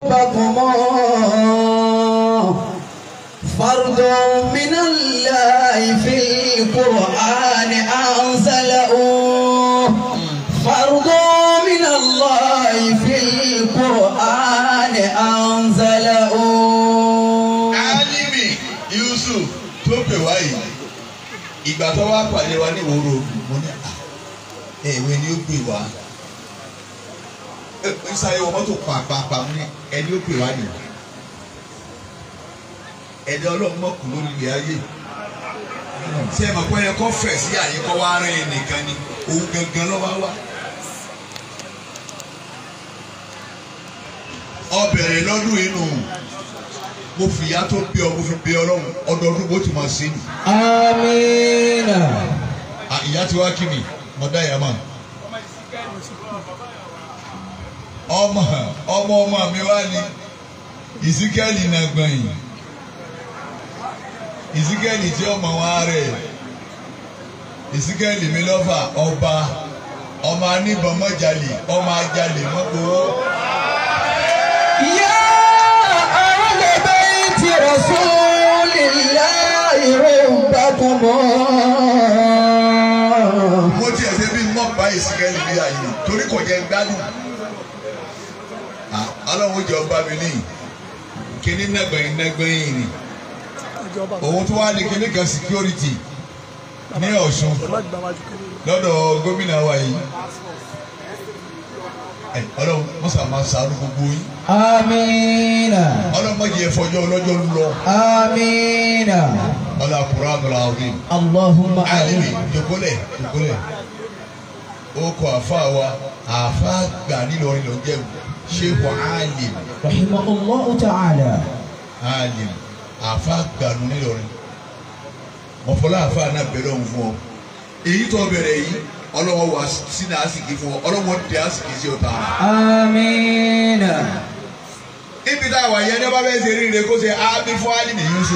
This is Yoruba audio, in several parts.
فرض من الله في القرآن أنزله فرض من الله في القرآن أنزله alimi yusuf tó pè wá yìí ìgbà tó wá pàdé wa ní ìwòrò mo ní à ẹ̀wẹ̀ ni ó pè wá ìsàlẹ̀ wọ mọ́tò pàpàpà mo ní ẹni ó pè wá nì ẹ̀dẹ̀ ọlọ́run mọ̀kù lórí ilẹ̀ ayé ṣé ẹ mọ̀ pé ẹ kọ́ fẹ̀ sí àyè kọ́ wá rìn ẹ̀ nìkan ni òun gangan lọ́wọ́ wá. ọbẹ̀rẹ̀ lọ́dún inú mo fìyà tó bí ọ mo fi bí ọlọ́run ọdọọdún bó ti máa ṣe nì. آمين À, ìyá ti wá kí mi mo dá ìyá mọ̀. ọmọ ọmọ ọmọ mi wá ní ìsíkẹ́lì náà gbọ̀nyìn ìsíkẹ́lì tí ọmọ wa rẹ̀ ìsíkẹ́lì mi lọ́fà ọba ọmọ aníbọn mọ́jàlè ọmọ ajalè mọ́gbowó. يا أهل بيت رسول الله ربكم mo tiẹ̀ ṣe bí mọ́ bá ìsíkẹ́lì bí àyè torí kò jẹ́ gbádùn. Ah, ọlọ́run jọ bá mi níyì kíní nàgbẹ̀yìn nàgbẹ̀yìn ni òun tó wá ní kíní kan security ní Ọ̀ṣun lọ́dọ̀ gómìnà wa yìí ẹ ọlọ́run mọ́sà máa ṣàánú gbogbo yín آمين ọlọ́run má jẹ́ fọjọ́ ọlọ́jọ́ lọ آمين ọlọ́run àkùrọ̀ àdúrà ọ̀rìn اللهم alimi آمين jòkólẹ̀ jòkólẹ̀ ó kọ àfa wa àfa gbà nílọrin lọ jẹ́ ṣéwọ alim رحمه الله تعالى alim àfa gbà nù nílọrin mọ̀fọ́lá àfa náà bẹ̀rẹ̀ òun fún ọ èyí tó bẹ̀rẹ̀ yìí ọlọ́wọ́ wà sínú àsìkí fún ọ ọlọ́wọ́ dé àsìkí sí ọ̀tá rẹ̀. آمين ibi tá a wà yẹn ní ọba bẹ́ẹ̀ ṣe rí ire kó ṣe ábí fún alimi Yusuf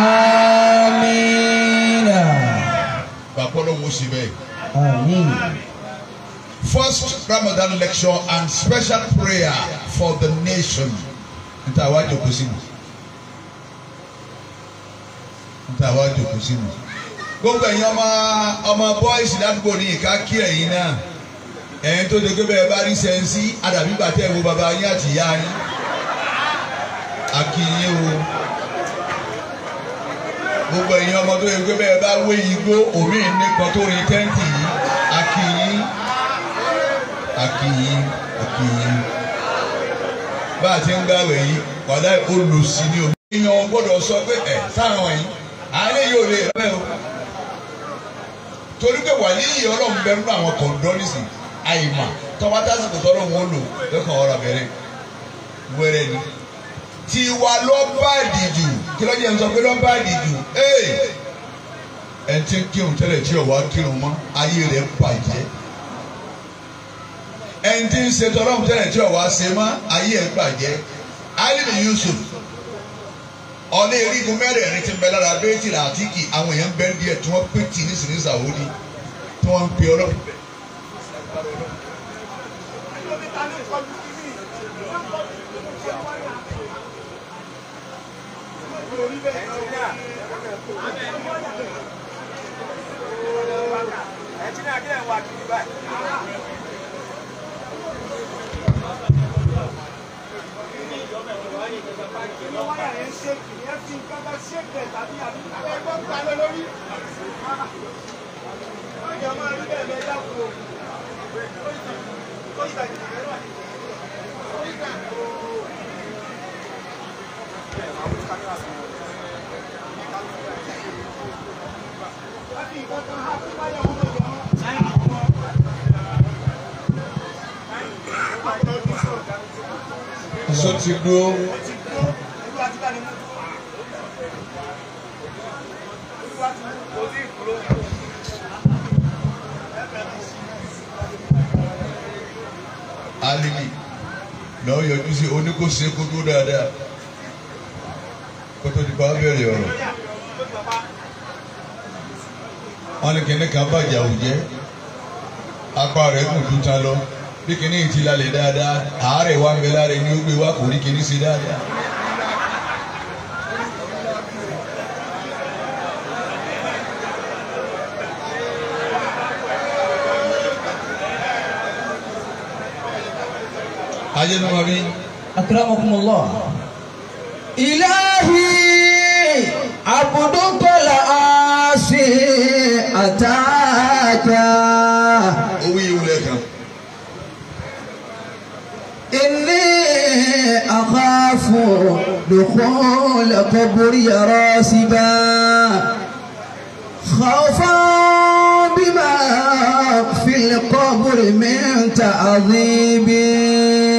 آمين bàbá ọlọ́wọ́ sí bẹ́ẹ̀. آمين First Ramadan lecture and special prayer for the nation. Nta wa jòkó sínú. Nta wa jòkó sínú. Gbogbo ẹ̀yin ọmọ ọmọ bọ́ìsì ládùúgbò ní ìka kí ẹ̀yin náà. Ẹ̀yin tó dégé bẹ́ẹ̀ bá rí sẹ́ńsì àdàbí gbàtẹ́ wo bàbá yín àti ìyá yín. Akínyìn o. Gbogbo ẹ̀yin ọmọ tó dégé bẹ́ẹ̀ bá wé igbó omi nìkan tó rin tẹ́ǹtì yìí. Akínyìn akiyin akiyin bá a ti ń gbàwé yìí wàdà olùsí ni omi. èèyàn gbọ́dọ̀ sọ pé ẹ sáwọn yìí àárẹ̀ yóò lè rẹ́ o torí pé wàlí yìí ọlọ́run bẹ nínú àwọn kọ̀ǹdọ́nìsì àyìnbá tọ́ba tásìkò tọ́lọ́ wọn lò lọ́kàn ọ̀rọ̀ bẹ̀rẹ̀ wẹ́rẹ́ ni tiwa lọ bá ìdìjù kí lọ́jọ́ ń sọ pé lọ́ bá ìdìjù ee ẹ̀ ń tí ń kírun tẹ́lẹ̀ tí ò wá kírun mọ́ ayé rẹ̀ bàjẹ́ ẹni tí ń ṣe tọ́lọ́mù tẹ́lẹ̀ tí ọ̀wá ṣe mọ́ ayé ẹ̀ gbàjẹ́ alimi Yusuf ọ̀nà erigun mẹ́rẹ̀ẹ̀rin ti ń bẹ lára bẹ́ẹ̀tì àtìkì àwọn èèyàn bẹ́ẹ̀ díẹ̀ tí wọ́n pè tì ní sinmi sàwọ́dí tí wọ́n ń pe ọlọ́run. sọ ti dúró. alimi lọ yọjú sí oníkóṣe kó dúró dáadáa kótó di bá bẹ̀rẹ̀ ọ̀rọ̀ wọn ní kíní kan bàjẹ́ àwùjẹ́ apá rẹ̀ kùn tún ta lọ bí kìíní ti lálẹ́ dáadáa àárẹ̀ wa ń bẹ lára ẹni ó gbé wa kò rí kìíní sí dáadáa. ayé ni wọn bí أكرمكم الله إلهي عبدك العاصي أتاك owó yìí wúlẹ̀ kan إني أخاف دخول قبري راسبا خوفا بما في القبر من تعذيبي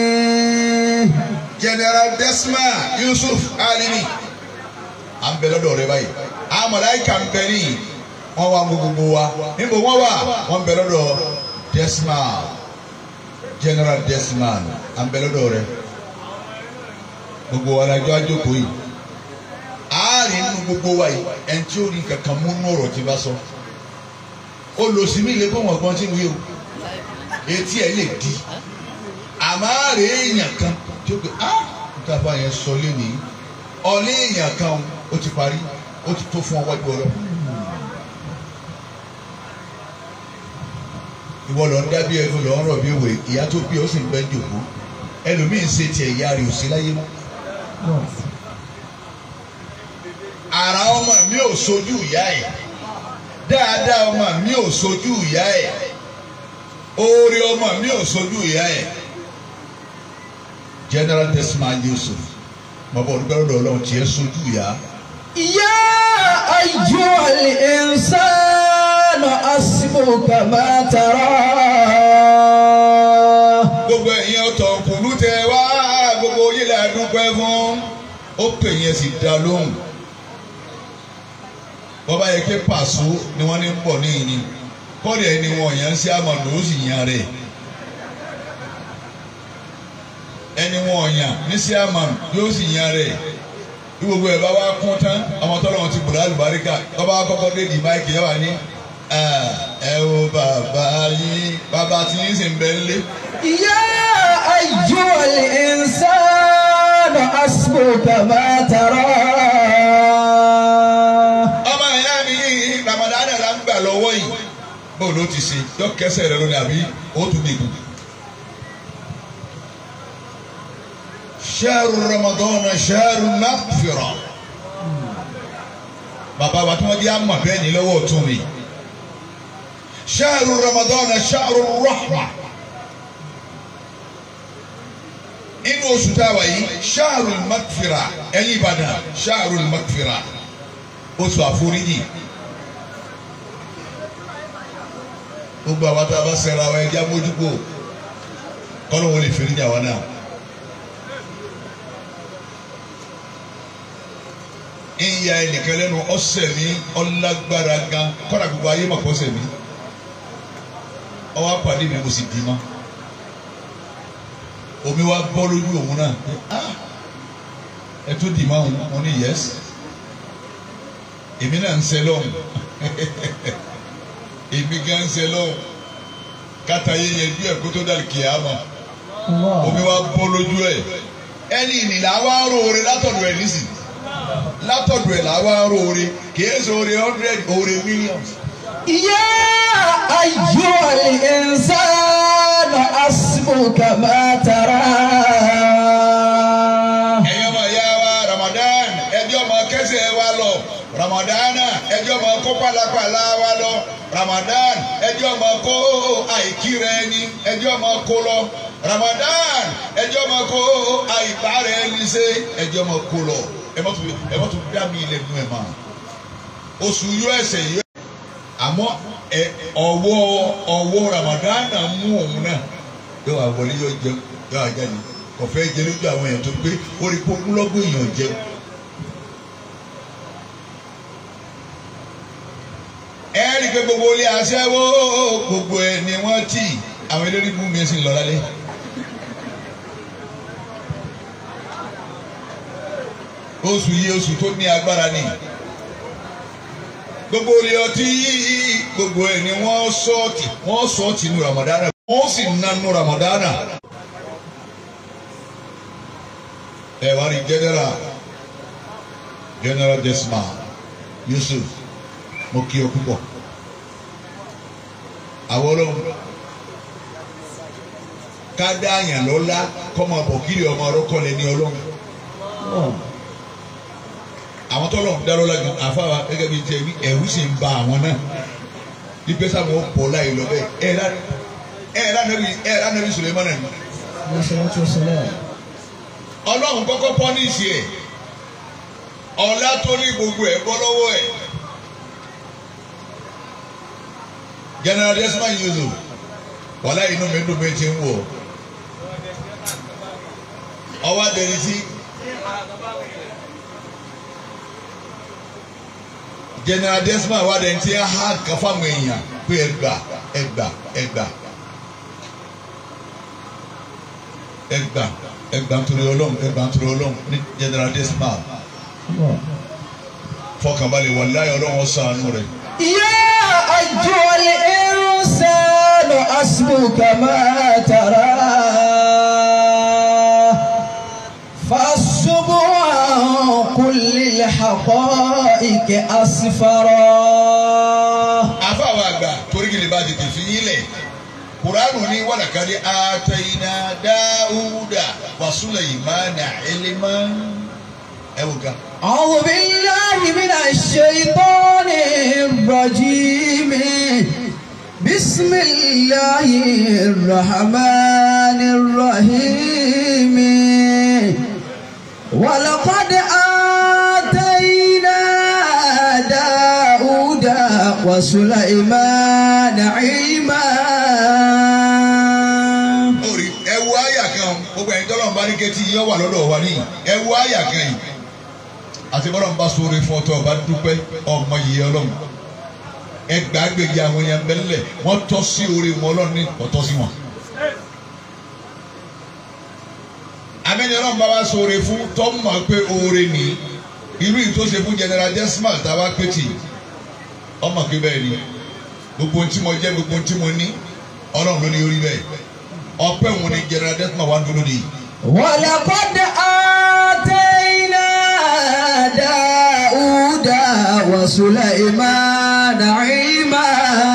general desma yusuf alimi à ń bẹ lọ́dọ̀ rẹ báyìí àwọn mọ̀láìkà ń bẹ ní wọ́n wá gbogbo wa níbo wọ́n wà wọ́n ń bẹ lọ́dọ̀ desma general desma à ń bẹ lọ́dọ̀ rẹ gbogbo wa la jọ àjòkó yìí àárín nínú gbogbo wa yìí ẹni tí ó rí kankan mú nú ọ̀rọ̀ tí bá sọ olùsímí lè kó wọn gbọ́n tí ń wí o etí ẹ lè di àmọ́ àárẹ̀ èèyàn kan tí ó pè á níta bá yẹn sọ lẹ́nu ọ̀lẹ́ èèyàn kan ó ti parí ó ti tó fún ọwọ́ ìgbọ́ lọ. ìwọ lọ ń dábí ẹnu lọ ń rọ̀ bí òwe ìyá tó bí ó sì ń bẹ́ ń jòkó ẹlòmíín ṣe tiẹ̀ ìyá rẹ̀ ò sí láyé mọ́. àrà ọmọ mi ò sojú ìyá ẹ̀ dáadáa ọmọ mi ò sojú ìyá ẹ̀ oore ọmọ mi ò sojú ìyá ẹ̀ general desmond yusuf bàbá olùgbàlódé ọlọ́run tiẹ̀ sojú ìyá. يا أيها الإنسان حسبك ما ترى gbogbo ẹ̀yin ọ̀tọ̀ kùnú tẹ wá gbogbo yìí la dúpẹ́ fún ó pè yẹn sì dá lóhùn bọ́bá yẹ kí pàṣọ ni wọ́n ní ń bọ̀ níyìn ni kọ́ọ̀dù ẹni wọn yẹn ń ṣe àmọ̀nà ó sì yan rẹ̀ ẹni wọn yàn ní sí àmọ̀nà yóò sì yan rẹ̀ bí gbogbo ẹ̀ bá wá kún tán ọmọ tọ́lọ́ wọn ti bùrọ̀ àlùbáríkà bọ́bá kọ́kọ́ dé di máìkì yẹn wà ní ẹ wo bàbá yín bàbá tí yín sì ń bẹ nílé. يا أيها الإنسان حسبك ما ترى ọmọ ìyá mi ramadan la ń gbà lọ́wọ́ yìí bó ló ti ṣe yọ kẹsẹ̀ rẹ lónìí àbí ó tún dìbò. ṣẹ́ẹ̀rù ramadan ṣẹ́ẹ̀rù nàfìrà bàbá wa tí wọ́n di àmọ̀ bẹ́ẹ̀ ni lọ́wọ́ tún mi ṣẹ́ẹ̀rù ramadan ṣẹ́ẹ̀rù rahma inú oṣù tá a wà yìí ṣẹ́ẹ̀rù nàfìrà ẹ̀yin Ìbàdàn ṣẹ́ẹ̀rù nàfìrà oṣù àforíjì gbogbo àwọn tá a bá ṣẹra wa ẹjẹ amójúkò kọ́nà wọn lè fèrè jà wá náà. ìyá ẹnìkan lẹ́nu ọ̀sẹ̀ mi ọlágbára gan kọ́nà gbogbo ayé mà kọ́sẹ̀ mi ọwọ́ apàdé mi mo sì dì má omi wa bọ́ lójú òun náà ẹ tó dì má òun mo ní yẹ́sì èmi náà ń ṣe lọ́hùn èmi gan ń ṣe lọ́hùn kátà yé yẹn bí ẹ̀kú tó dàlí kìámà omi wa bọ́ lójú ẹ̀ ẹni ìnìlá wa ń roore látọ̀dọ̀ ẹ̀ nísì látọ̀dọ̀ ẹ̀ là wa ń roore kìí ṣe oore hundred oore millions. يا أيها الإنسان حسبك ما ترى ẹ̀yin ọmọ ìyá wa Ramadan ẹjọ́ ọmọ kẹsẹ̀ wa lọ Ramadan ẹjọ́ ọmọ kó pàlàpàlà wa lọ Ramadan ẹjọ́ ọmọ kó àìkíra ẹni ẹjọ́ ọmọ kó lọ Ramadan ẹjọ́ ọmọ kó àìbára ẹni ṣe ẹjọ́ ọmọ kó lọ ẹ mọ́ tún ẹ mọ́ tún dá mi ilẹ̀ nù ẹ̀ mọ́ oṣù yọ ẹsẹ̀ yọ àmọ́ ẹ ọwọ́ ọwọ́ Ramadan mú òun náà yóò wá wọlé yóò jẹun yóò wá jáde kò fẹ́ jẹ lójú àwọn èèyàn tó gbé ó rí kó múlọ́gbọ̀n èèyàn jẹun. ẹ rí i pé gbogbo ilé aṣẹ́wó gbogbo ẹ̀ ni wọ́n tì àwọn eléré bú mi sì ń lọ lálẹ́. oṣù yìí oṣù tó ní agbára ni gbogbo ilé ọtí gbogbo ẹ̀ ni wọ́n sọ́ọ̀tì wọ́n sọ́ọ̀tì ní Ramadan wọ́n sì nanu ramadana ẹ wá rí general general desma yusuf mo kí ọ púpọ̀ àwọn ọlọ́run ká dá àyàn lọ́lá kọ́mọ bọ̀ kíri ọmọ ọlọ́kọ́ lẹ ní ọlọ́run àwọn tó lọ́run dá lọ́lá gan àfáwà gẹ́gẹ́ bíi tiẹ̀ wí ẹ̀rú sì ń ba àwọn náà bí pẹ́sà wọn pọ̀ láì lọ bẹ́ẹ̀ ẹ̀ rà ẹ̀ rà nàbí ẹ̀ rà nàbí Suleiman náà ọlọ́run kọ́kọ́ pọ́nísì ẹ̀ ọ̀la tó ní gbogbo ẹ̀ bọ́ lọ́wọ́ ẹ̀ general desmond yuzu wàhálà inú mi dùn mí ti ń wọ̀ ọwọ́ adẹni sí general desmond wà dẹni tí ẹ há kan fáwọn èèyàn pé ẹgbà ẹgbà ẹgbà ẹgbà ẹgbà nítorí ọlọ́run ẹgbà nítorí ọlọ́run ní general desmond fọkànbalẹ̀ wàláyé ọlọ́run ọ̀sán rẹ̀. يا أيها الإنسان حسبك ما ترى فالصبح عن كل الحقائق أسفرا àfàwọn àgbà torí kìlì bá tètè fi yín lẹ̀ kuranu ní wàlàkàdé àtẹ̀yìnà dáúdà wa Sulaymana ilman ẹ wò ga. أعوذ بالله من الشيطان الرجيم بسم الله الرحمن الرحيم ولقد آتينا داود وسليمان علما orí ẹ wo àyà kan gbogbo ẹ̀yin tọ́lọ́run bá ní kẹ́tì yọ wà lọ́dọ̀ wa níyì ẹ wo àyà kan yìí àti bọ́lọ́run bá sóore fún ọtọ́ ọba dúpẹ́ ọmọ yìí ọlọ́run ẹ gbàgbéjì àwọn èèyàn bẹ́lẹ̀ wọ́n tọ́ sí orí wọn ọlọ́run ní ọ̀tọ́ sí wọn. àmẹ́ni ọlọ́run bá wá sóore fún tọ́mọ̀ pé oore ní irú yìí tó ṣe fún general desmal táwa pétì ọmọ pé bẹ́ẹ̀ ni gbogbo ohun tí mo jẹ́ gbogbo ohun tí mo ní ọlọ́run ló ní orí bẹ́ẹ̀ ọpẹ́ òun ni general desmal wá dúró nìyí. ولقد آتينا داود وسليمان علما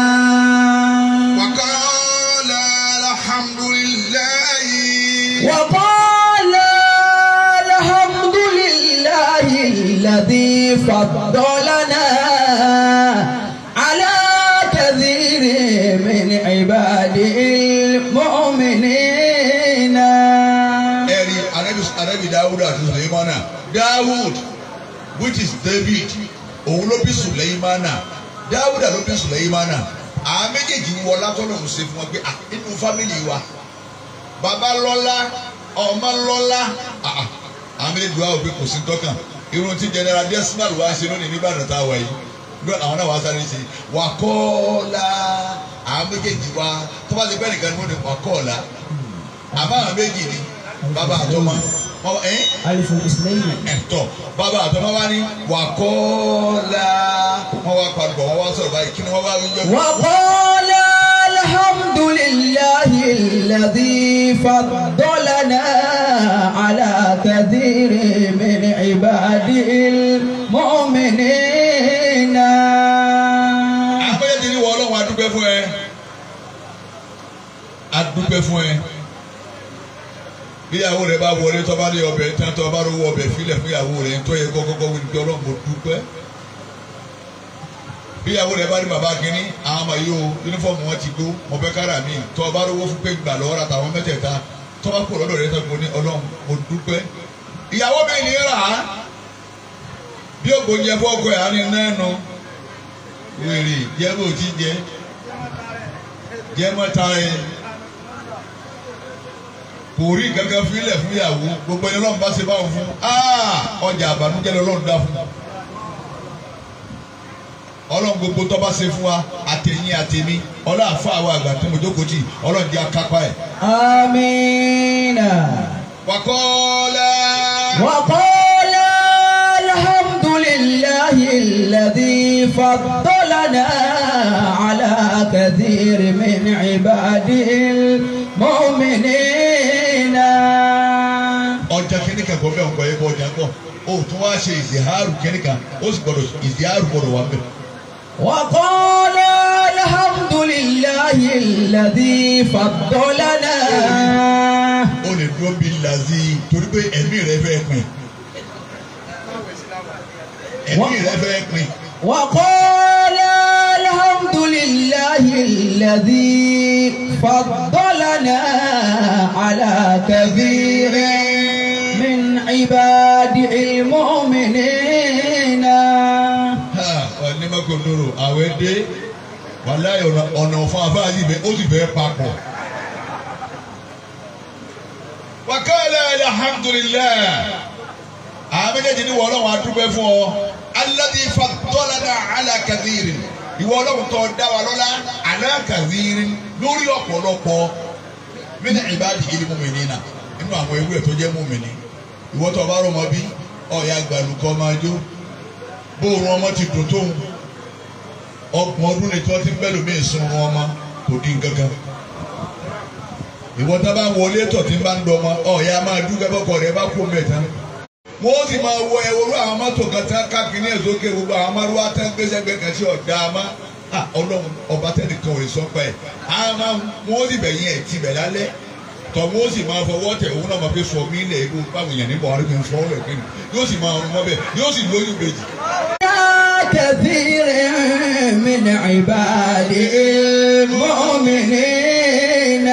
وقال الحمد لله وقال الحمد لله الذي فضلنا على كثير من عباده المؤمنين ẹ̀rí anabi anabi dawud àti suleimana dawud which is david òun ló bí suleimana dawud ló bí suleimana àwọn méjèèjì ń wọ látọ́nà ń ṣe fún wọn pé ah inú fámìlì wa bàbá lọ́lá ọmọ lọ́lá ah ah àwọn méjèèjì wa ò pé kò sí tọ́kàn irun tí general desmal wá ṣe lónìí nígbàdàn tá a wà yìí bí àwọn náà wá sáré ṣe wà kọ́ọ̀lá àwọn méjèèjì wa tó bá ti pẹ́ nìkan ni wọ́n ní wà kọ́ọ̀lá àmọ́ àwọn méjì ni bàbá àtọmọ wọn ẹ ألف الاثنين ẹtọ bàbá àtọmọ wa ni wà kọ́ọ̀lá wọn wá padùbọ̀ wọn wá sọ̀rọ̀ báyìí kí ni wọ́n wá wí jọ́ وقال الحمد لله الذي فضلنا على كثير من عباده المؤمنين àwọn méjèèjì ni wọ́n ọlọ́run adúpẹ́ fún ẹ adúpẹ́ fún ẹ bíyàwó rẹ bá wọlé tó bá rí ọbẹ̀ tí wọ́n tó bá rówó ọbẹ̀ filẹ̀ fún ìyàwó rẹ tó yẹ kọ́kọ́kọ́ wí ní pé ọlọ́run mo dúpẹ́ bíyàwó rẹ bá rí bàbá kínní àwọn ọmọ yìí o yunifọ́ọ̀mù wọn ti gbó mo fẹ́ kára mi tó bá rówó fún pé gbà lọ́wọ́ rà táwọn mẹ́tẹ̀ẹ̀ta tó bá kú lọ́dọ̀ rẹ tó ní ọlọ́run mo dúpẹ́ ìyàwó mi ní rà á bí ògbóúnjẹ fọ́ọ̀kọ́ ẹ̀ á ní nẹ́ẹ̀nu wèrè jẹ́ bó ti jẹ́ jẹ́ mọ́ta ẹ̀ kò rí gangan fílẹ̀ fún ìyàwó gbogbo ẹni ọlọ́run bá ṣe báwọn fún ọjà àbànújẹ́ lọ́lọ́run dá fún ọlọ́run gbogbo tó bá ṣe fún wa àtẹ̀yìn àtẹ̀mí ọlọ́run àfa àwọn àgbà tó mo jókòó tì ọlọ́run jẹ́ akápá ẹ̀. آمين wàkọ́ọ́lá وقال الحمد لله الذي فضلنا على كثير من عباده المؤمنين ọjà kìnìkan kọ bẹ́ẹ̀ ọkọ̀ yẹ kọ ọjà kọ o tún wá ṣe ìzìhárù kìnìkan ó sì gbọdọ̀ ìzìhárù gbọdọ̀ wà bẹ́ẹ̀. وقال الحمد لله الذي فضلنا ó lè dúró bí lazi torí pé ẹ̀mí rẹ fẹ́ pin ẹ̀mí rẹ fẹ́ pin وقال الحمد لله الذي فضلنا على كثير من عباده المؤمنين ha onímọ̀kòndòrò àwẹ̀ dé wàláyé ọ̀nà ọ̀nà fún afáàjì bẹ́ẹ̀ ó sì fẹ́ papọ̀. wàkàlẹ̀ alhamdulilayi àwọn méjèèjì ní wọ́n lọ́wọ́ adúgbò fún ọ alladhi faddalana ala kathirin ìwọ ọlọ́run tó dá wa lọ́lá ala kathirin lórí ọ̀pọ̀lọpọ̀ min ibadil mu'minina nínú àwọn ewu ẹ̀ tó jẹ́ mùmìnì ìwọ tó bá rọ̀ mọ́ bí ọ̀ya gbàlùkọ́ máa jó bóòrùn ọmọ ti dùn tóun ọgbọ̀n ọdún ni tí wọ́n ti ń bẹ́ lómi ìsun ọmọ kò dín gángan ìwọ tá bá wọlé tọ̀ tí ń bá ń dọ̀ ọmọ ọ̀ya máa dúpẹ́ bọ́kọ rẹ̀ bá kó mẹ́ta wọ́n ó sì máa wọ ẹ̀wọ̀rú àwọn mọ́tò kan tí wọ́n káàkiri ní èzókè gbogbo àwọn amárúwá tẹ́ ń gbéṣẹ́ gbé kan sí ọ̀dà àmá ọlọ́run ọba tẹ́lẹ̀ kan ò lè sọ pé àmọ́ wọ́n ó sì bẹ̀yìn ẹ̀ ti bẹ̀ lálẹ́ tọ́ wọ́n ó sì máa fọwọ́ tẹ̀ òun náà máa fi sọ mí lẹ̀ egbò báwọn èèyàn níbọ̀ wọn kì í fọwọ́ rẹ̀ kíni yóò sì máa rún mọ́ bẹ́ẹ̀ yóò sì lóyún bèjì. كثير من عباده المؤمنين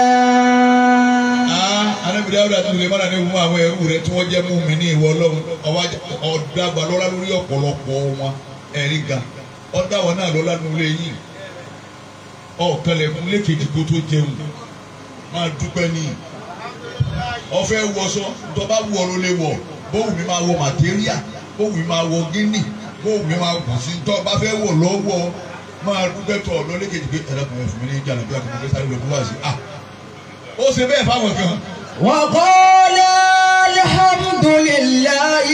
anábìrì àwọn àti ìlú mọ́nà ní fún àwọn ẹrú rẹ tí wọ́n jẹ́ mú mi ní ìwọ ọlọ́run ọ̀dàgbà lọ́la lórí ọ̀pọ̀lọpọ̀ wọn ẹ̀rí ga ọ̀dàwọ̀ náà lọ́la nulẹ̀ yìí ọ̀kànlẹ̀kùn lékejì kó tó jẹun máa dúpẹ́ ní ọ̀fẹ́ wọṣọ tọ́ba wù ọ́ ló lè wọ̀ bóun mi máa wọ màtíríà bóun mi máa wọ gíní bóun mi máa kù sí tọ́ba fẹ́ wọ̀ lọ́wọ́ máa dúpẹ́ tọ̀ lọ lékejì pé ẹ̀rọ fún mi ní ìjà nàbí àkàndé sáré lọ́dún wá sí ah ó ṣe bẹ́ẹ̀ fáwọn kan. وقال الحمد لله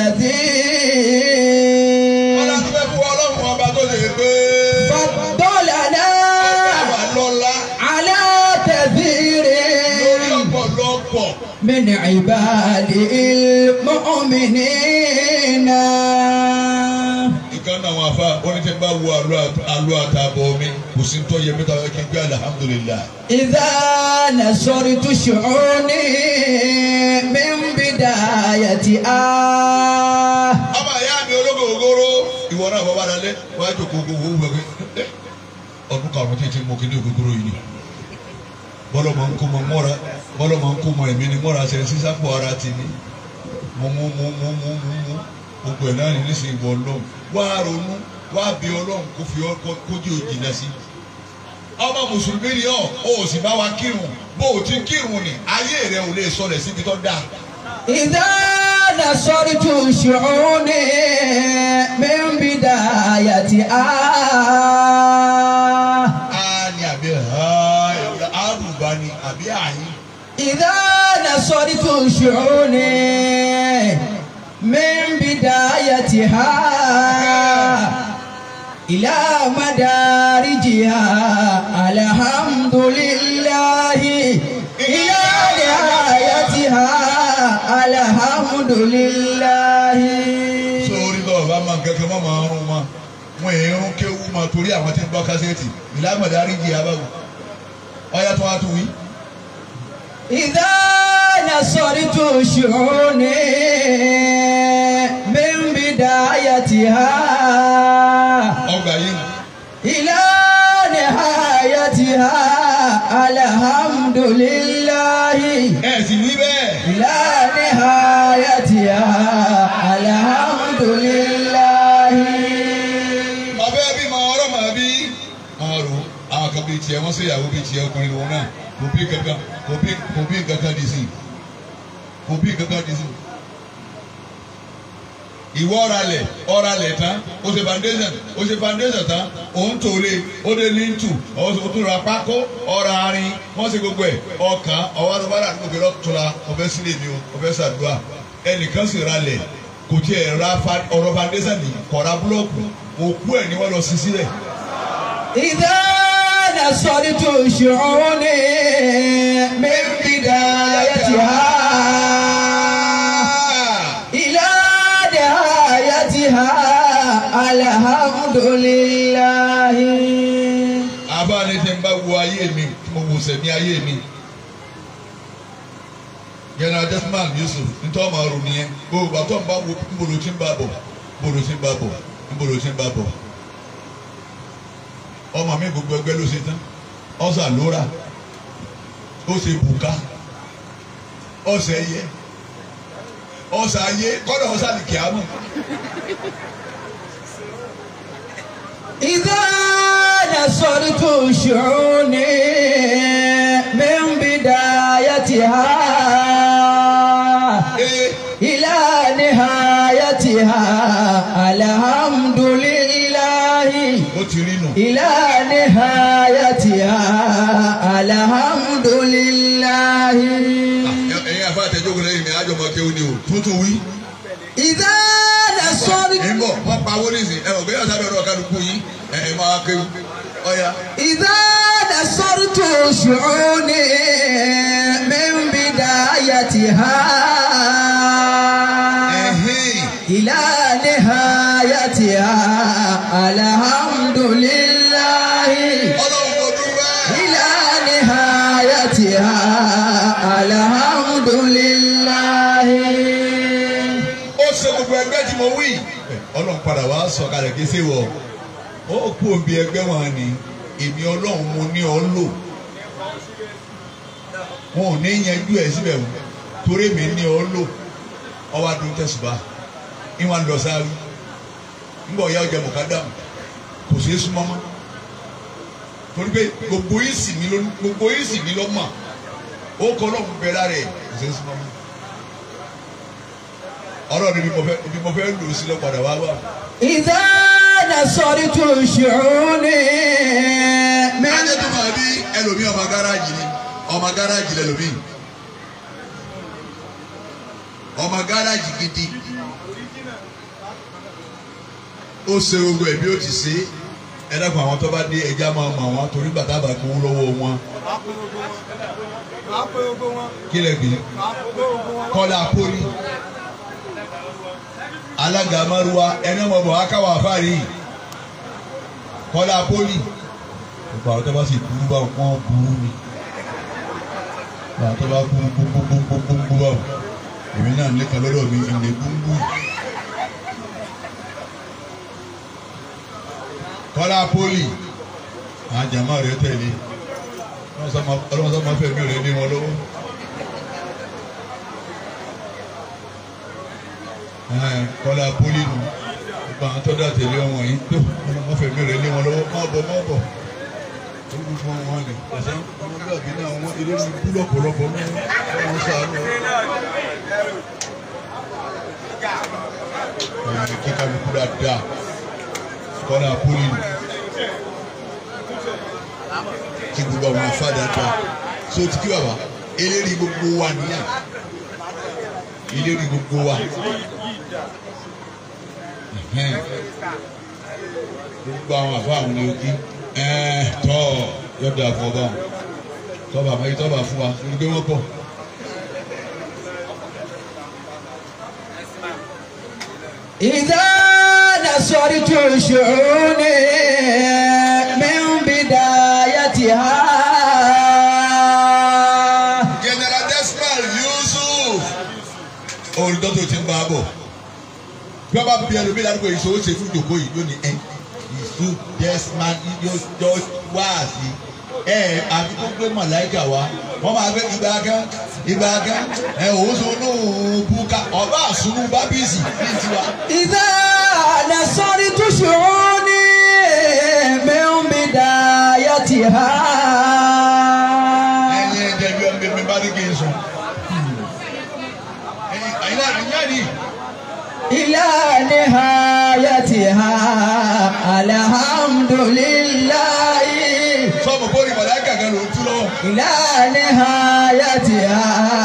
wọ́n الذي láti fẹ́ fún ọlọ́run ọba tó lè gbé فضلنا wà lọ́la على lórí كثير ọ̀pọ̀lọpọ̀ من عباده المؤمنين ìkan náà wọn afa wọn ní tí n bá wo àlọ́ àtàbọ̀ mi kò sí tó yẹ mẹ́ta kí n gbé alihamudulilayi. إذا نصرت شعوني من بداية آه ọmọ ìyá mi ológo ògóró ìwọ náà bọ́ bá dalẹ̀ wáá jò kókó owó wẹ̀ pé ọdún karùn-ún tí ti mọ kí ní ògógóró yìí ni bọ́lọ̀ máa ń kó mọ mọ́ra bọ́lọ̀ máa ń kó mọ ẹ̀mí ni mọ́ra ṣe sísápò ara ti ní mú mú mú mú mú mú mú gbogbo ẹ̀ náà ní nísìnyí wọ ọlọ́run wá ronú wá bí ọlọ́run kó fi ọ kójú òjìnà sí ọmọ mùsùlùmí ni ọ ò sì bá wa kírun bó o ti kírun ni ayé rẹ ò lè sọlẹ̀ síbi tó dáa. إذا نصرت شعوني من بداية آه a ní àbí àrùbá ni àbí àyín. إذا نصرت شعوني من بدايتها إلى مدارجها الحمد لله إلى نهايتها الحمد لله sórí lọ́wọ́ bá máa ń kẹ́kẹ́ mọ́ máa ń rún mọ́ wọn èèyàn rún kéwú máa torí àwọn tí ń gbọ́ kásẹ̀tì ìlàmọ̀dé àríjì abáwò ọ̀yá tó wá tó wí. إذا نصرت شعوني من بدايتها ọgbà yìí nù. إلى نهايتها الحمد لله ẹ sì wí bẹ́ẹ̀. إلى نهايتها الحمد لله ọbẹ̀ bí máa ọ̀rọ̀ máa bí. máa rò àwọn kan bíi tiẹ̀ wọ́n ṣe ìyàwó bíi tiẹ̀ ọkùnrin lòun náà kò bí kankan kò bí kò bí kankan dì sí kò bí kankan dì sí. ìwọ ọ̀ralẹ̀ ọ̀ralẹ̀ tán o ṣe foundation o ṣe foundation tán òun tó lé o dé lintu o tún ra pákó ọ̀rọ̀ arin wọ́n ṣe gbogbo ẹ̀ ọkàn ọwọ́ tó bá rà ní òkè lọ́tọ́la ọbẹ̀ sílẹ̀ mi o ọbẹ̀ ṣàdúrà ẹnìkan sì ralẹ̀ kò tiẹ̀ ra fa- ọ̀rọ̀ foundation ní kọ̀ra búlọ́ọ̀kù òkú ẹ̀ ni wọ́n lọ sí sílẹ̀. إذا نصرت شعوني من بدايتها إلى نهايتها الحمد لله àbáni tí ń bá wo ayé mi tí mo wò sẹ̀mí ayé mi general desmond yusuf nítorí ọmọ ọrùn nìyẹn gbogbo àtọ́ ń bá wo nbolo tí ń bá bọ̀ nbolo tí ń bá bọ̀ nbolo tí ń bá bọ̀ ọmọ mi gbogbo ẹgbẹ́ ló ṣe tán ọ̀sà lóra ó ṣe bùká ọ̀sẹ̀ yẹ ọ̀sà ayé kọ́dọ̀ ọ̀sà ní kíámù إذا نصرت شعوني من بدايتها ee إلى نهايتها الحمد لله ó ti rí nù. إلى نهايتها الحمد لله ẹ̀yin afa àtẹ̀jókòó lẹ́yìn mi àjọmọ̀ kéwòn ni o tuntun wí. إذا نصرت ń bọ̀ wọ́n pa owó nísìn ẹ̀ ọ̀gbẹ́yà sábẹ́ ọ̀rọ̀ kálukú yín ẹ̀ ẹ̀ máa kéwù ọ̀ya. إذا نصرت شعوني من بدايتها ẹ̀hìn إلى نهايتها الحمد لله ọlọ́run kò dúpẹ́. إلى نهايتها الحمد لله ó ṣe gbogbo ẹgbẹ́ tí mo wí. ọlọ́run padà wá sọ kalẹ̀ kí ṣe wọ̀ ó kú òbí ẹgbẹ́ wọn ni èmi ọlọ́run mo ní ọ lò wọn ò ní yanjú ẹ̀ síbẹ̀ wò torí mi ní ọ lò ọwọ́ adùn tẹ̀sùbà ìwọ̀n lọ sáré ńgbọ̀ ya ọjà mọ̀kádàmù kò sí súnmọ́ mọ́ torí pé gbogbo yìí sì mí ló gbogbo yìí sì mí ló mọ̀ ó kọ́ ọlọ́run bẹ lára ẹ̀ kò sí súnmọ́ mọ́ ọlọ́run ibi mo fẹ́ ibi mo fẹ́ lò ó sílẹ̀ padà wá wà. إذا نصرت شعوني من ajé tó máa bí ẹlòmíì ọmọ gáràjì ni ọmọ gáràjì lẹlòmíì ọmọ gáràjì gidi ó ṣe gbogbo ẹ̀ bí ó ti ṣe ẹ dákun àwọn tó bá dé ẹja máa mọ àwọn torí bàtà bá gbowó lọ́wọ́ wọn kí lẹ gbé kọ́lá poli alága maruwa ẹni ọmọ bọ̀ akáwà fárí kọ́lá poli gbogbo àwọn tó bá sì burú bá wọn burú ni àwọn tó bá burú gbogbogbogbogbò bá wọn èmi náà lè kan lọ́dọ̀ mi ìlẹ̀ gbúngbù kọ́lá poli àwọn jàmá rẹ̀ tẹ̀lé ọlọ́mọ sọ́mọ fẹ́mi rẹ̀ lé wọn lọ́wọ́. kọ́lá poli nù gbogbo àwọn tó dà tẹ̀lé ọmọ yìí tó ọlọ́mọ fẹ́mi rẹ̀ lé wọn lọ́wọ́ má bọ̀ má bọ̀ olú fún wọn ni ọ̀sán ọmọlúwàbí náà wọn ilé ní búlọ̀ pọ̀lọpọ̀ mọ́ wọn sàánú. ẹ̀yìn kíkà ló kúrò àdá kọ́lá poli nù kí gbogbo àwọn afáàdá dá so ti kí bàbá eléyìí gbogbo wa nìyà eléyìí gbogbo wa Ẹhẹ́n. gbogbo àwọn àfa àwọn ni ojú tọ́ yọ̀dọ̀ àfọ̀bá tọ́ba àmọ́ tọ́ba fún wa lórí pé wọ́n pọ̀. إذا نصرت شعوني من بدايتها General Desmond Yusuf olùdókòtò ti ń bá a bọ̀ bí wọ́n bá bí ẹlòmíì ládùúgbò yìí sọ ó ṣe fún ìjòkó yìí lónìí ẹ Yusuf Desmond yóò wá sí ẹ àfi tó gbé mọ̀láìkà wá wọ́n máa gbé ìgbà kan ìgbà kan ẹ òun sọ ní bùkà ọba àsùnwù bábíìsì ní tiwa. إذا نصرت شعوني من بدايتها ẹyin ẹjẹ bí ọmọ mi bá ní kí n sùn. ẹyin àyìnlá àyìnlá ni. إلى نهايتها الحمد لله sọ́ọ̀bù bóri mọ̀láìkà kan ló ń tú lọ́wọ́. إلى نهايتها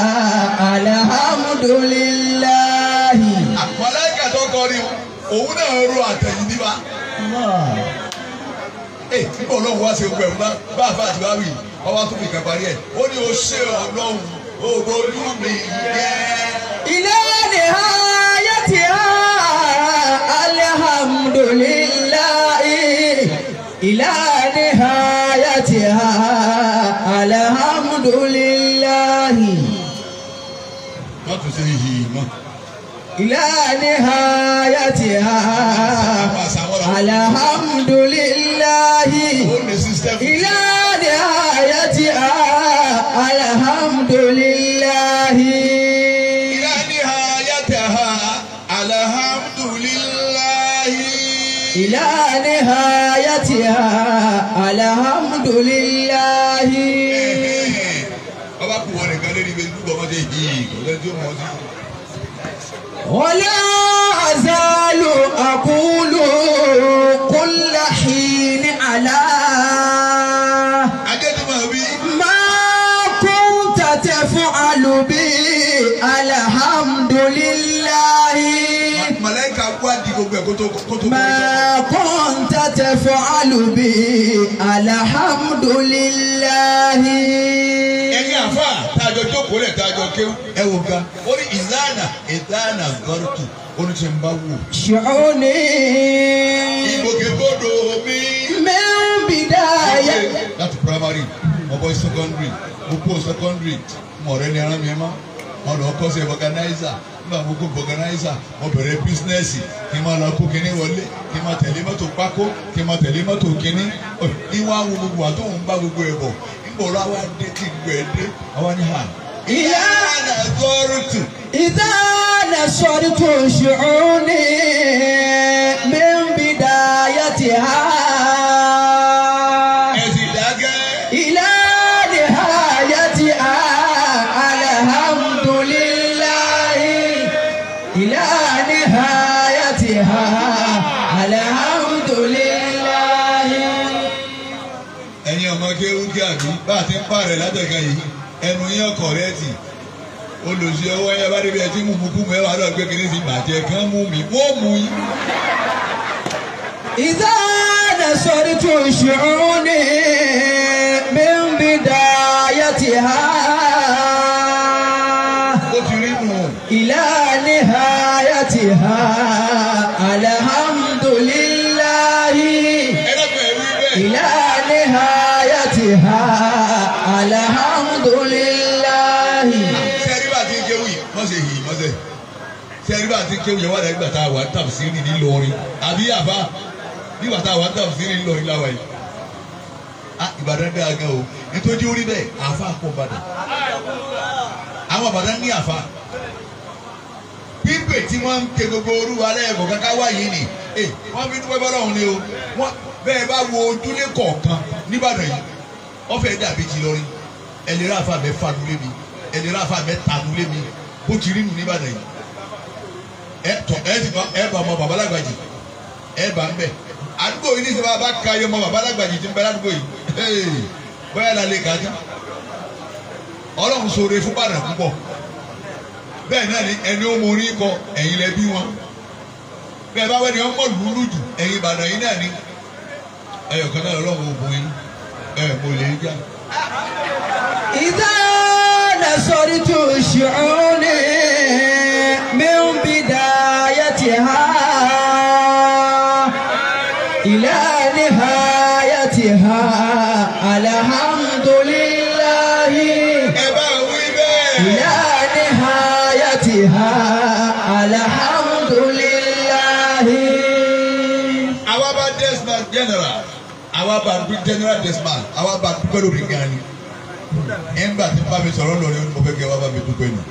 الحمد لله mọ̀láìkà tó kọrin òun náà ro àtẹ̀yìn níbà. الله ẹ nígbà olóhùn wá sí ogun ẹ̀ bá bá àfa àti báwì ọwọ́ tó fi kàn parí ẹ̀ ó ní o ṣe ọlọ́run ògbójú mi jẹ́. إلى نهايتها الحمد لله إلى نهايتها الحمد لله wọ́n tún ṣe yìí mọ́. إلى نهايتها الحمد لله ó ní sísítẹ́mù. إلى نهايتها الحمد لله إلى نهايتها الحمد لله إلى نهايتها الحمد لله ọba kù wọn nìkan lórí ibi gbogbo ọmọdé yìí kò lẹ́ni tí ó mọ̀ ọ́ sí. ولا أزال أقول كل حين على adétúmọ̀ wí ما كنت تفعل بي الحمد لله mọ̀lẹ́kà kú àdì gbogbo ẹ̀ kó tó kó tó ما كنت تفعل بي الحمد لله ẹ̀yin àfa tájọ jókòó lẹ̀ tájọ kéwú ẹ wò ga ó ní ìlànà ìlànà gọ́rùtù ó ní tí ń bá wù. شعوني ìgbòkègbodò mi. من بداية láti primary mo bọ́ secondary mo kó secondary mo ọ̀rẹ́ ni ara mi ẹ̀ mọ́ mo lọ kọ́ sí organizer nígbà mo kó organizer mo bẹ̀rẹ̀ bísínẹ́sì kí n máa lọ kó kinní wọlé kí n máa tẹ̀lé mọ́tò pákó kí n máa tẹ̀lé mọ́tò kinní ìwà wo gbogbo àti òun bá gbogbo ẹ̀ bọ̀ nígbà wo àwa dé tí gbogbo ẹ̀ dé àwa ní hà. ìyá àgọ́rùtù إذا نشرت شعوني من بدايتها ẹ̀sìn dágẹ́. إلى نهايتها الحمد لله إلى نهايتها الحمد لله ẹ̀yin ọmọ kéwú kí àbí bá a ti ń pààrẹ̀ látẹ̀ka yìí ẹnu yín ọkọ̀ rẹ tì olùsí ọwọ́ yẹn bá débi ẹ tí mú mú kú mẹ́wàá lọ gbé kiri sí bàjẹ́ kán mú mi wọ́n mú yín. إذا نشرت شعوني من بدايتها ó ti rí nù. إلى نهايتها الحمد لله ẹlẹ́gbẹ̀ẹ́ wí bẹ́ẹ̀. إلى نهايتها الحمد لله sẹ́rí bá ti ń kéwú yìí wọ́n ṣe yìí mọ́sẹ̀. sẹ́rí bá ti ń kéwú yẹn wà lẹ́gbẹ̀ẹ́ tá a wà tàbí sí ní Ìlọrin àbí àbá nígbà tá a wà tàbí sí ní Ìlọrin láwa yìí. a Ìbàdàn dáa gan o nítorí orí bẹ́ẹ̀ àfa kò Ìbàdàn. àwọn Ìbàdàn ní àfa. pípé tí wọ́n ń ké gbogbo orúwa lẹ́ẹ̀kọ̀ kankan wá yìí ni ẹ wọ́n fi dúpẹ́ bọ́lá òun ni o wọ́n bẹ́ẹ̀ bá wo ojúlé kọ̀ọ̀kan níbàdàn yìí wọ́n fẹ́ dàbí ti lọ́rin ẹlẹ́rìí àfa mẹ́ fanu lé mi ẹlẹ́rìí àfa mẹ́ tanu lé mi bó ti rí nu níbàdàn yìí ẹ tọ ẹ ti ẹ bá ọmọ babalágbàjì ẹ bá ń bẹ àdúgbò yìí ní sọ bá ka yọ ọmọ babalágbàjì ti ń bẹ ládùúgbò yìí ee bóyá la lè kájà ọlọ́run sọ̀rọ̀ fún bàdàn púpọ̀ bẹ́ẹ̀ náà ni ẹni ó mọ orí kọ ẹ̀yin lẹ bí wọn bẹ́ẹ̀ bá wẹ́ni ọmọ lùlù jù ẹ̀yin Ìbàdàn yìí náà ni ẹyọ kan náà ọlọ́run ògùn yín ẹ̀ mo lè jà إذا نصرت شعوني من بدايتها إلى نهايتها الحمد لله ẹ bá wí bẹ́ẹ̀. إلى نهايتها الحمد لله àwa bá desman general àwa bá bí general desman àwa bá dúpẹ́ lórí gan ni ẹ̀ńgbà tí bá mi sọ̀rọ̀ lórí mo fẹ́ kẹ́ wá bá mi dúpẹ́ nù.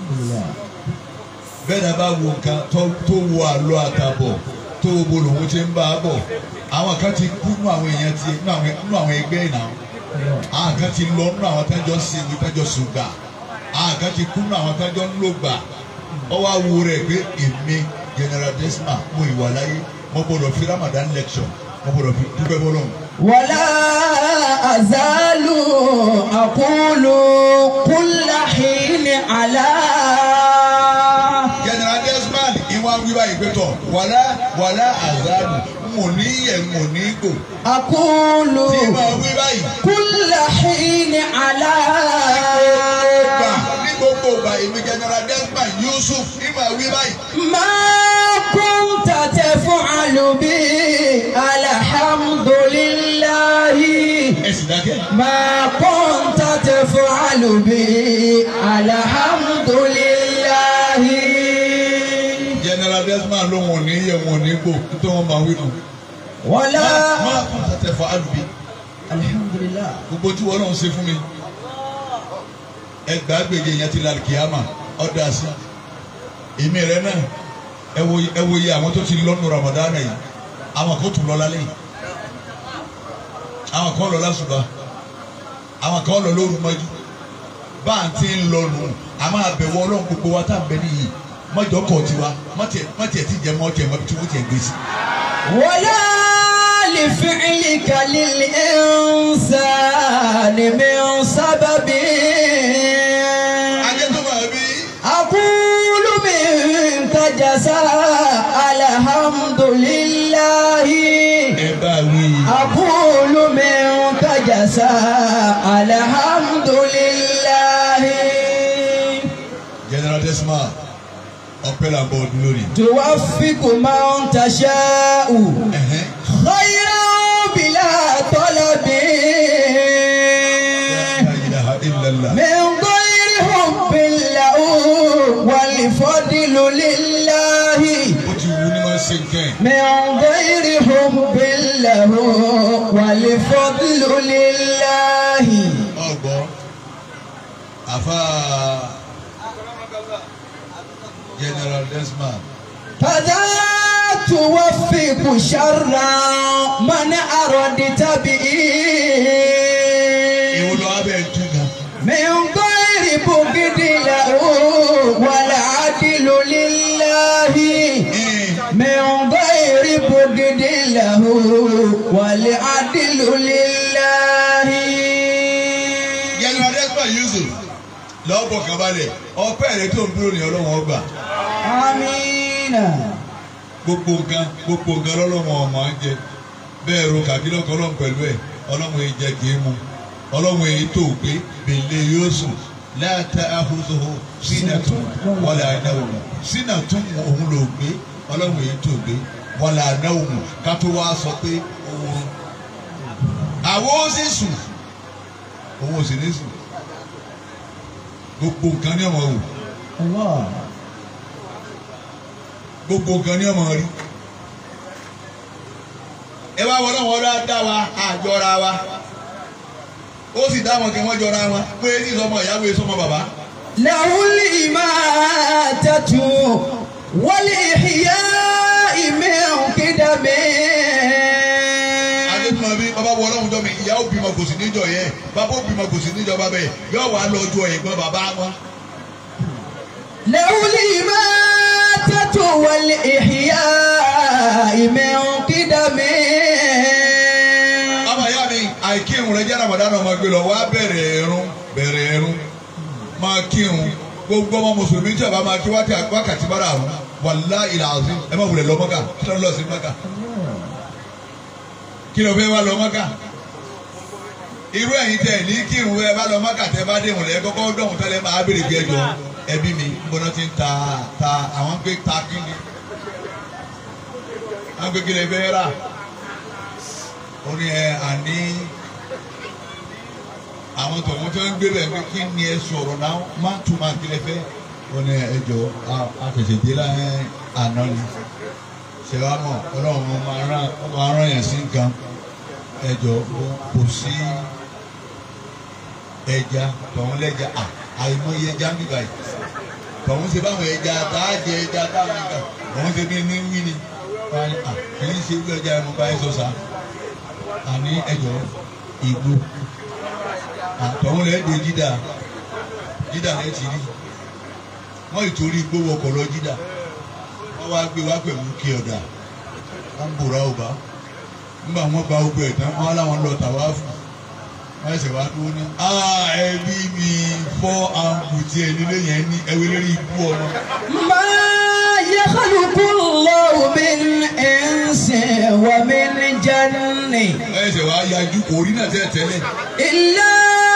bẹ́ẹ̀ náà bá wo nǹkan tó tó wo àlọ́ àtàbọ̀ tó wo bo lòun ti ń bá a bọ̀ àwọn kan ti kú nínú àwọn èèyàn ti nínú àwọn nínú àwọn ẹgbẹ́ ìnà àwọn kan ti lọ nínú àwọn tẹ́jọ́ sí ìwé tẹ́jọ́ sùgbà àwọn kan ti kú nínú àwọn tẹ́jọ́ ńlọgbà ọwọ́ awo rẹ̀ pé èmi general desman mo ìwà láyé mo gbọ́dọ̀ fi Ramadan lecture mo gbọ́dọ̀ fi dúpẹ́ bọ́lọ́run. ولا أزال أقول كل حين على general desman ìwọ wá wí báyìí pé tọ̀ wàlá wàlá àzánù mò ní yẹ̀ mò ní gbò أقول tí máa wí báyìí. كل حين على gbà ní gbogbo ìgbà èmi general desmond yusuf ní máa wí báyìí. ما كنت تفعل به الحمد لله ẹ sì dákẹ́. ما كنت تفعل به الحمد لله general desmond ló wọn ò ní yẹ̀ wọn ò ní gbò tó wọn máa wí nù. ولا máa kún tàtẹ̀ fọ àlùbí الحمد لله gbogbo tí wọn náà ń ṣe fún mi. ẹgbàá gbèjè yẹn ti lálẹ́ kìámà ọ̀dà sí. èmi rẹ náà ẹ wo ẹ wo iye àwọn tó ti lọ́nu ramadan yìí àwọn kan tún lọ lálẹ́ yìí àwọn kan lọ lásùbà àwọn kan lọ lóru mọ́jú bá à ń tí ń lọ nù a máa bẹ̀wọ̀ ọlọ́run gbogbo wa tá à ń bẹ nìyí mọ́jọ́ kọ̀ tiwa mọ́tì ẹ̀ ti jẹ mọ́ tiẹ̀ mọ́ tí wọ́n ti ẹ̀ gbé sí. ولا لفعلك للإنسان من سبب ajé tó máa bí أقول منك جزاء الحمد لله ẹ bá wí. أقول منك جزاء الحمد لله general desma ọpẹ́ là ń bọ̀ ọdún lónìí. توفق من تشاء Ẹ̀hẹ́n. خيرا بلا طلب La ilaha illallah. من غير حب له والفضل لله ó ti wù ní máa ń ṣe nǹkan ẹ̀. من غير حب له والفضل لله ọgbọ́ àfa general desma فذا توفق شرا من أردت به ìwọ lọ abẹ́ tú gan. من غير بغض له والعدل لله من غير بغض له والعدل لله general desma yusuf lọ́bọ̀ kan balẹ̀ ọpẹ́ rẹ tó ń dúró ní ọlọ́wọ́n ọgbà آمين gbogbo nǹkan gbogbo nǹkan lọ́lọ́wọ́n ọmọ ń jẹ bẹ́ẹ̀ ro kàbí lọ́kọ́ ọlọ́run pẹ̀lú ẹ̀ ọlọ́run èyí jẹ kì í mu ọlọ́run èyí tó gbé bèlè yóò sùn láta ahùzòhò sínàtún wọlé àdáwòmù sínàtún òun ló gbé ọlọ́run èyí tó gbé wọlé àdáwòmù ká tó wá sọ pé òun àwọn ó sì sùn òun ò sì ní sùn gbogbo nǹkan ní ọmọ wò الله gbogbo nǹkan ní ọmọ rí ẹ wá wọlé wọn lọ dá wa àjọra wa ó sì dá wọn kí wọn jọra wọn pé ní sọmọ ìyàwó èso ọmọ bàbá له الإماتة والإحياء من قدم adétúmọ̀ bí bàbá wọ ọlọ́run jọ mi ìyàwó bímọ kò sí níjọ yẹ bàbá ó bímọ kò sí níjọ bàbá yẹ yóò wá lọ ju ẹ̀gbọ́n bàbá wọn. له الإماتة والإحياء من قدم ọmọ ìyá mi àìkírun rẹ jẹ́ ramadan ọmọ gbé lọ wá bẹ̀rẹ̀ ẹ̀rún bẹ̀rẹ̀ ẹ̀rún máa kírun gbogbo ọmọ mùsùlùmí tí a bá máa kí wákàtí wákàtí bára àwọn wàlá ìlà àzí ẹ má wulẹ̀ lọ mọ́kà kí ló ń lọ sí mọ́kà kí ló fẹ́ wá lọ mọ́kà irú ẹ̀yin tẹ̀ ní kírun ẹ bá lọ mọ́kà tẹ́ bá dé ìwọ̀n lẹ́ kọ́kọ́ dọ̀hún tẹ́lẹ̀ máa béèrè bí ẹjọ́ ẹbí mi gbọ́dọ̀ ti ń ta ta àwọn gbé ta kí ni àwọn gbé kí lè fẹ́ rà ó ní ẹ àní àwọn tọ̀wọ́n tó ń gbé bẹ̀ pé kí ni ẹ sọ̀rọ̀ náà má tún máa kílẹ̀ fẹ́ ó ní ẹjọ́ àfẹsẹ̀dé láyé àná ni ṣẹ̀wá mọ̀ ọlọ́run máa rán máa rán yẹn sí nǹkan ẹjọ́ kò sí ẹja tọ̀hún lẹ́ja à àìmọye ẹja ń bíbá yìí tọ̀hún ṣe báwọn ẹja tá a jẹ ẹja táwọn ẹja tọ̀hún ṣe bí ní wí ni wọ́n á ní à kì í ṣe bí ọjà ẹ̀mú báyìí sọ sá àní ẹjọ́ ìgbó àtọ̀hún lẹ́ de jídà jídà lẹ́ ti rí wọ́n ìtorí igbó wọkọ̀ lọ jídà wọ́n wá gbé wá pẹ̀lú kí ọ̀dà wọ́n bòrá ọba nígbà wọ́n gba ogun ẹ̀ tán wọ́n láwọn lọ tàwa fún wọ́n ẹsẹ̀ wá dúró ní. ẹbí mi fọ́ àǹkù tí ẹ nílé yẹn ní ẹwé lórí ikú ọmọ. ما يخلق ni. ẹsẹ̀ wa yájú kò rí náà tẹ́lẹ̀ tẹ́lẹ̀ إلا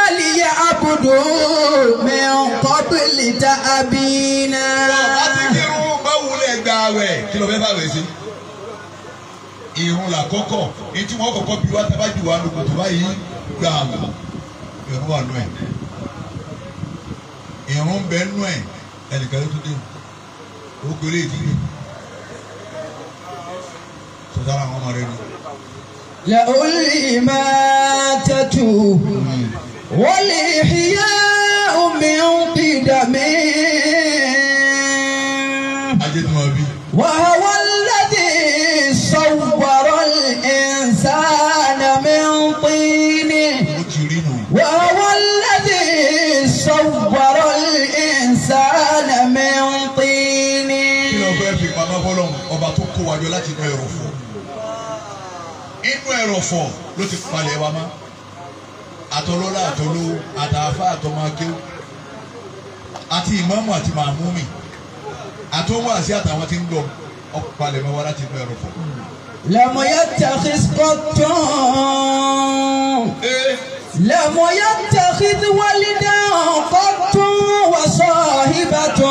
ليعبدوا من قبل تأبينا bá ti kírun bá wulẹ̀ gba àwẹ̀ kí ló fẹ́ bá wẹ̀ sí. irun là kọ́kọ́ ní tí wọ́n kọ́kọ́ bí wá tábà jù wá lóko tó báyìí gbà àwẹ̀ irun wà nù ẹ̀ irun bẹ nù ẹ̀ ẹnìkan ló tún dé o gbélé ìdílé sọtara àwọn ọmọ rẹ ni. له الإماتة والإحياء من قدم ajé tí wọ́n bí وهو الذي صور الإنسان من طين ó ti rí nù. وهو الذي صور الإنسان من طين kí ló fẹ́ fi pamọ́ fọlọ́run ọba tó kó wájọ láti inú ẹrọ̀fọ̀ inú ẹrọ̀fọ̀ ló ti palẹ̀ wa mọ́ àtọlọ́lá àtọlówó àtàfà àtọmọkéwò àti ìmáàmù àti màmúmi àtọwọ́ àti àtàwọn tí ń gbọ́ ọkọ̀ palẹ̀ mọ́ wa láti inú ẹrọ̀fọ̀. لم يتخذ قط ee لم يتخذ ولدا قط وصاحبة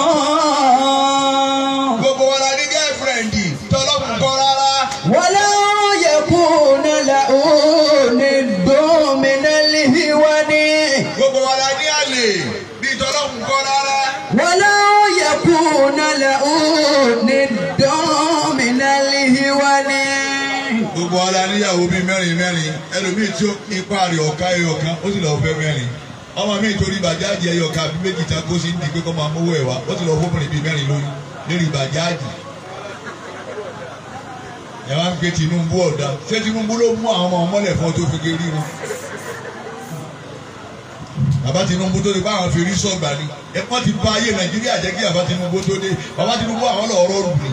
gbogbo wa la ní gẹ́fìrẹ́ǹdì tọ́lọ́mù kọ́ rárá ولا يكون له ند من الهوان gbogbo wa la ní àlè bí tọ́lọ́mù kọ́ rárá ولا يكون له ند من الهوان gbogbo wa la níyàwó bíi mẹ́rin mẹ́rin ẹlòmíì tí ó ipa rẹ̀ ọ̀ka ẹyọ kan ó sì lọ fẹ́ mẹ́rin ọmọ mi torí bàjáàjì ẹyọ kan àbí méjì tán kó sí ń di pé kó máa mówó ẹ̀ wá ó sì lọ fóbìnrin bíi mẹ́rin lórí lórí bàjáàjì. ẹ wá ń pe Tinubu ọ̀dà ṣé Tinubu ló mú àwọn ọmọ ọmọlẹ̀ fún ọ tó fi gé rí wọn. bàbá Tinubu tó di pé àwọn fi rí sọ̀gbà ni ẹ pọ́n ti bá ayé Nàìjíríà jẹ́ kí bàbá Tinubu tó dé bàbá Tinubu àwọn lọ́ọ́ rọrùn ni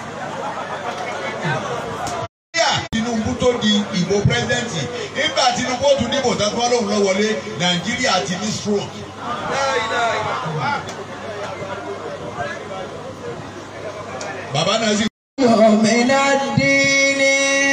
nàìjíríà tinubu tó di ìbò pírẹsidẹ́ǹtì nígbà tinubu ó tún dìbò tán fún ọlọ́run lọ wọlé nàìjíríà ti ní stroke. bàbá náà sì من الدين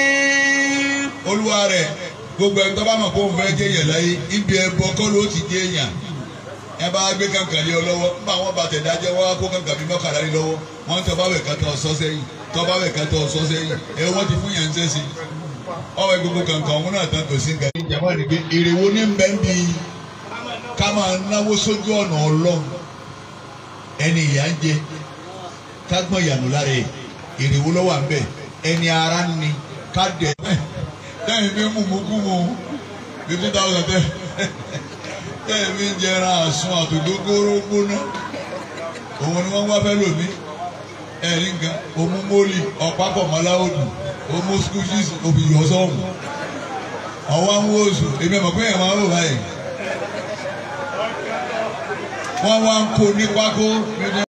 olúwa rẹ̀ gbogbo ẹni tó bá mọ̀ kó ń fẹ́ jẹ́ yẹ̀ láyé ibi ẹbọ kọ́ ló ti jẹ́ èèyàn ẹ bá gbé kankan lé ọ lọ́wọ́ nígbà wọn bá tẹ̀ dájẹ́ wọ́n á kó kankan bí mọ́kànlá lé lọ́wọ́ wọ́n tọ́ bá wẹ̀ ká tọ́ sọ́ sẹ́yìn tọ́ bá wẹ̀ ká tọ́ sọ́ sẹ́yìn ẹ wọ́n ti fún yẹn ń sẹ́sìn ọwọ́ gbogbo kankan ọ̀hún náà tán kò sí nǹkan. ìjàmbá ni pé èrè wo ní bẹ́ẹ̀ bí ká máa náwó sójú ọ̀nà ọlọ́run ẹni ìyá ń jẹ ká gbọ́n ìyànú lára ẹ̀ èrè wo lọ́wọ́ à ń bẹ̀ ẹni ara ń ni ká dẹ̀ tẹ́yìn fi ń mú mú kú mu fifty thousand tẹ́ tẹ́yìn fi ń jẹra àsun àtògbógóró gbóná òun ni wọ́n wá fẹ́ lòmí ẹ̀rí nǹkan òmu mólì ọ̀pápọ̀ mọ́láwòdù òmu skúṣísì òbí yọ̀sọ́ọ̀mù ọ̀wá ń wó oṣù èmi ẹ̀ mọ̀ pé ẹ̀ máa ń wò báyìí wọ́n wá ń kó ní pákó.